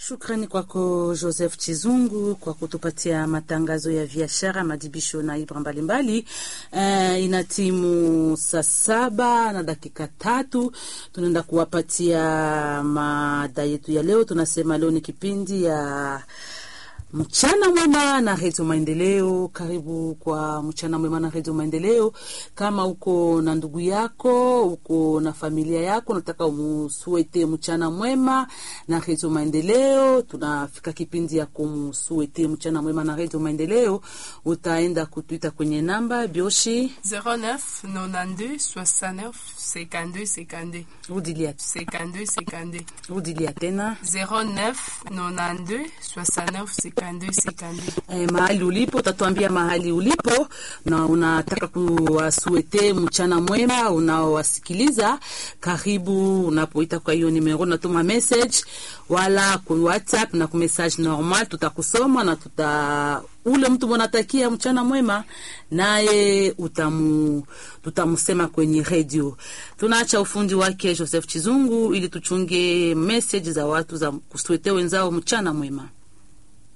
Shukrani kwako Joseph Chizungu kwa kutupatia matangazo ya biashara, madibisho na ibra mbalimbali. Uh, ina timu saa saba na dakika tatu, tunaenda kuwapatia mada yetu ya leo. Tunasema leo ni kipindi ya mchana mwema na redio Maendeleo. Karibu kwa mchana mwema na redio Maendeleo. Kama uko na ndugu yako, uko na familia yako, nataka umusuete mchana mwema na redio Maendeleo, tunafika kipindi ya kumusuete mchana mwema na redio Maendeleo. Utaenda kutuita kwenye namba bioshi 09 92 69 52 52 rudilia, 52 52 rudilia tena 09 92 69 52 52 Eh, mahali ulipo utatuambia mahali ulipo na unataka kuwasuete mchana mwema unaowasikiliza. Karibu unapoita kwa hiyo nimero, unatuma message wala ku WhatsApp na ku message normal, tutakusoma na tuta ule mtu mwanatakia mchana mwema naye utamu tutamusema kwenye redio. Tunaacha ufundi wake Joseph Chizungu ili tuchunge message za watu za kusuete wenzao mchana mwema.